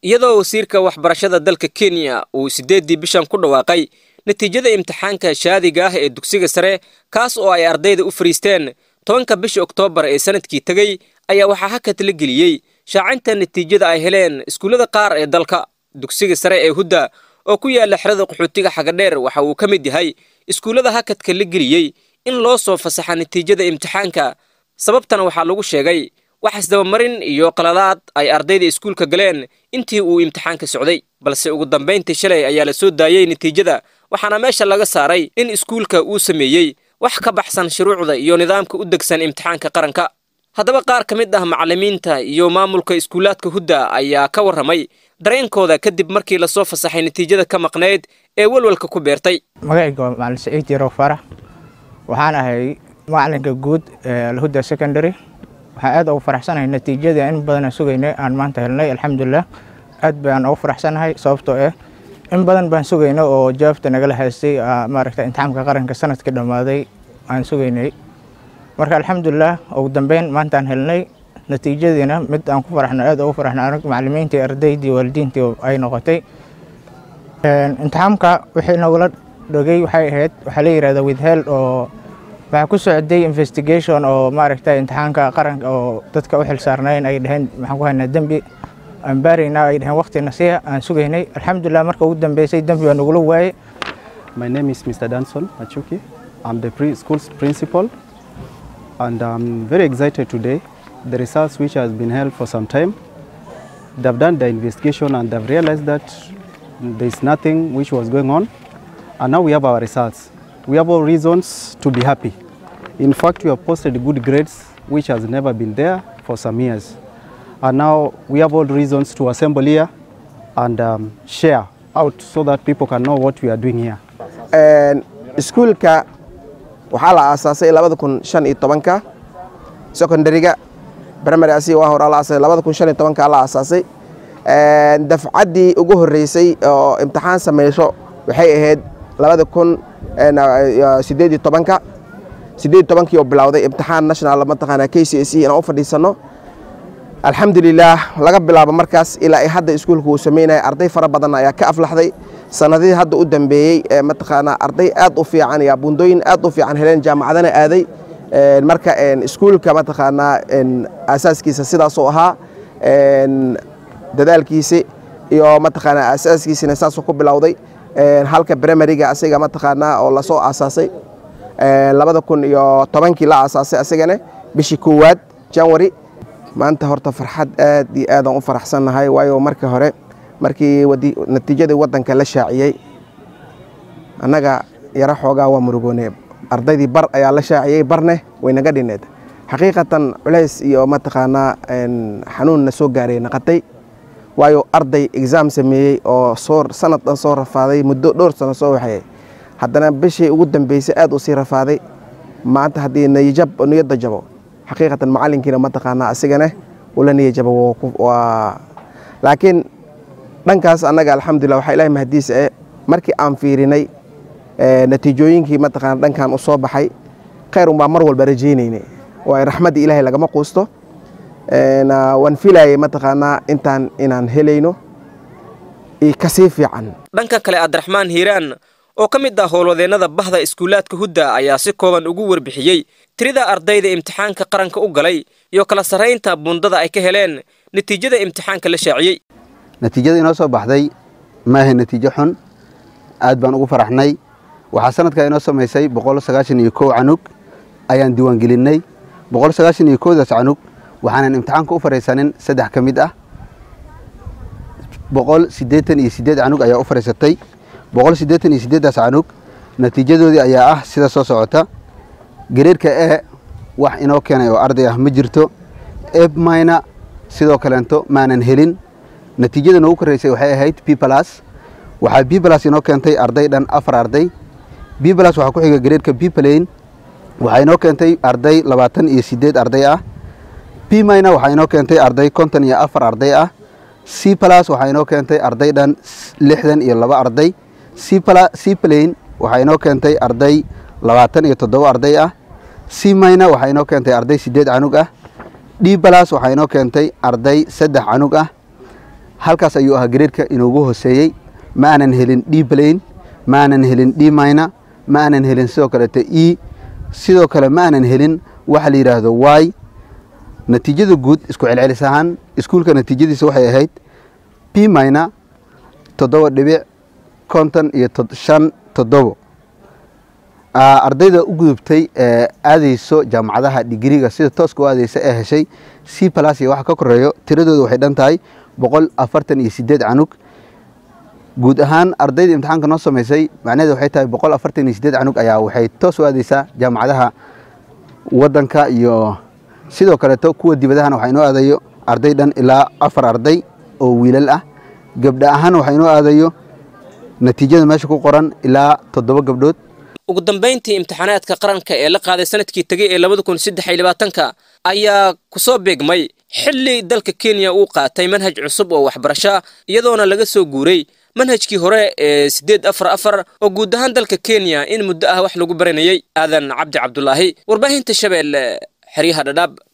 iyadoo wasiirka waxbarashada dalka kenya uu siddeeddii bishan ku dhawaaqay natiijada imtixaanka shaadiga ah ee dugsiga sare kaas oo ay ardayda u fariisteen tobanka bisha oktoobar ee sanadkii tegey ayaa waxaa hakad la geliyey shaacinta natiijada ay heleen iskuullada qaar ee dalka dugsiga sare ee hudda oo ku yaala xerada qaxootiga xagadheer waxa uu ka mid yahay iskuullada hakadka la geliyey in loo soo fasaxa natiijada imtixaanka sababtana waxaa lagu sheegay wax isdabamarin iyo qaladaad ay ardayda iskuulka galeen intii uu imtixaanka socday balse ugu dambayntii shalay ayaa la soo daayey natiijada waxaana meesha laga saaray in iskuulka uu sameeyey wax ka baxsan shuruucda iyo nidaamka u degsan imtixaanka qaranka haddaba qaar ka mid ah macallimiinta iyo maamulka iskuulaadka hudda ayaa ka warramay dareenkooda kadib markii lasoo fasaxay natiijada ka maqnayd ee walwalka ku beertay magacayga waa macalin saciid yarow farax waxaan ahay macalinka guud ee alhuda secondary waxaan aad ugu faraxsanahay natiijadii in badan aan sugaynay aan maanta helnay alxamdulilah aad baan ugu faraxsanahay sababtoo ah in badan baan sugaynay oo jawaabta nagala haystay maaragta imtixaamka qaranka sanadkii dhammaaday aan sugaynay marka alxamdulilah ugu dambeyn maantaan helnay natiijadiina mid aan ku faraxno aad ugu faraxno anag macalimiintii ardaydii waalidiintii ay noqotay imtixaamka wixii nagula dhogay waxay ahayd waxaa la yidhahda withheld oo waxaa ku socday investigation oo maaragta imtixaanka qaranka oo dadka u xil saarnayn ay dhaheen maxaan ku haynaa dembi aan baaraynaa ay dhaheen waqti nasiya aan sugaynay alxamdulilah marka ugu dambeysay dembi baa nagula waayey My name is Mr. Danson Machuki. I'm the pre school's principal and I'm very excited today. The results which has been held for some time, they've done the investigation and they've realized that there's nothing which was going on and now we have our results. We have all reasons to be happy. In fact, we have posted good grades which has never been there for some years. And now we have all reasons to assemble here and um, share out so that people can know what we are doing here. iskuulka waxaa la aasaasay labada kun shan iyo tobanka secondariga primary asiga waa hore la aasasay labada kun shan iyo tobanka la aasaasay dafcaddii ugu horreysay oo imtixaan samayso waxay ahayd labada kun sideed iyo tobanka sideed iyo tobankii oo bilowday imtixaan national mataqaanaa k c s e inaan u fadhiisano alxamdulilaah laga bilaabo markaas ilaa ay hadda iskuulka uu sameynaya arday fara badan ayaa ka aflaxday sanadihii hadda u dambeeyey ee mataqaanaa arday aad u fiican iyo bundooyin aad u fiican heleen jaamacadana aaday marka iskuulka mataqaanaa asaaskiisa sidaasuu ahaa dadaalkiisi iyo mataqaanaa asaaskiisina saasuu ku bilowday halka primariga asiga mataqaanaa oo lasoo aasaasay labada kun iyo tobankii la aasaasay asigana bishii koowaad janwari maanta horta farxad aad iyo aadaan u faraxsannahay waayo markii hore markii natiijadii waddanka la shaaciyey annaga yaro xoogaa waa murugoone ardaydii bar ayaa la shaaciyey barne way naga dhineed xaqiiqatan culays iyo mataqaanaa xanuunna soo gaaray naqatay waayo arday exaam sameeyey oo soo sanad dhan soo rafaaday muddo dhowr sano soo waxayay haddana bishii ugu dambeysay aad u sii rafaaday maanta haddii niyajab niyadda jabo xaqiiqatan macalinkiina mataqaanaa asigana ula niyajabo waa laakiin dhankaas annaga alxamdulilah waxaa ilahay mahadiisa eh markii aan fiirinay natiijooyinkii mataqaana dhankan u soo baxay khayr unbaa mar walba rajaynayne waayo raxmadda ilaahay lagama quusto waan filayay mataqaanaa intaan inaan helayno kasii fiican dhanka kale abdiraxmaan hiiraan oo ka mid ah howlwadeennada bahda iskuulaadka hudda ayaa si kooban ugu warbixiyey tirida ardayda imtixaanka qaranka u galay iyo kala sarraynta bundada ay ka heleen natiijada imtixaanka la shaaciyey natiijada inoo soo baxday ma ahayn natiijo xun aad baan ugu faraxnay waxaa sanadkaa inoo samaysay boqol sagaashan iyo kow canug ayaan diiwaangelinnay boqol sagaashan iyo kowdaas canug waxaanan imtixaanka u fariisanin saddex ka mid ah boqol siddeetan iyo siddeed canug ayaa u fariisatay boqol siddeetan iyo siddeeddaas canug natiijadoodii ayaa ah sida soo socota gareerka e wax inoo keenay oo arday ah ma jirto ebmayna sidoo kaleento maanan helin natiijada noogu koreysay waxay ahayd b plus waxaa b plus inoo keentay arday dhan afar arday b plus waxaa ku xiga gareerka b plane waxaa inoo keentay arday labaatan iyo siddeed arday ah b mina waxaa inoo keentay arday konton iyo afar arday ah c plus waxaa inoo keentay arday dhan lixdan iyo laba arday c plane waxaa inoo keentay arday labaatan iyo toddoba arday ah c mina waxaa inoo keentay arday siddeed canug ah d plus waxaa inoo keentay arday saddex canug ah halkaas ayuu ahaa gareerka inoogu hooseeyey ma aanan helin d plain ma aanan helin d mina ma aanan helin sidoo kaleeto e sidoo kale ma aanan helin waxa la yidhaahdo y natiijada guud isku celcelis ahaan iskuulka natiijadiisa waxay ahayd p mina toddoba dhibic konton iyo shan toddobo ardayda u gudubtay ee aadayso jaamacadaha digriga sida tooska u aadaysa ee heshay c plus iyo waxa ka koreeyo tiradooda waxay dhan tahay boqol afartan iyo sideed canug guud ahaan ardayda imtixaanka noo samaysay macnaheed waxay tahay boqol afartan iyo sideed canug ayaa waxay toos u aadaysaa jaamacadaha waddanka iyo sidoo kaleeto kuwa dibadahana waxaa inoo aadayo arday dhan ilaa afar arday oo wiilal ah gabdha ahaan waxaa inoo aadayo natiijada meesha ku qoran ilaa toddoba gabdhood ugu dambayntii imtixaanaadka qaranka ee la qaaday sanadkii tegey ee labada kun saddex iyo labaatanka ayaa kusoo beegmay xilli dalka kenya uu qaatay manhaj cusub oo waxbarasho iyadoona laga soo guuray manhajkii hore ee siddeed afar afar oo guud ahaan dalka kenya in muddo ah wax lagu baranayey aadan cabdi cabdulaahi warbaahinta shabeelle xeryaha dhadhaab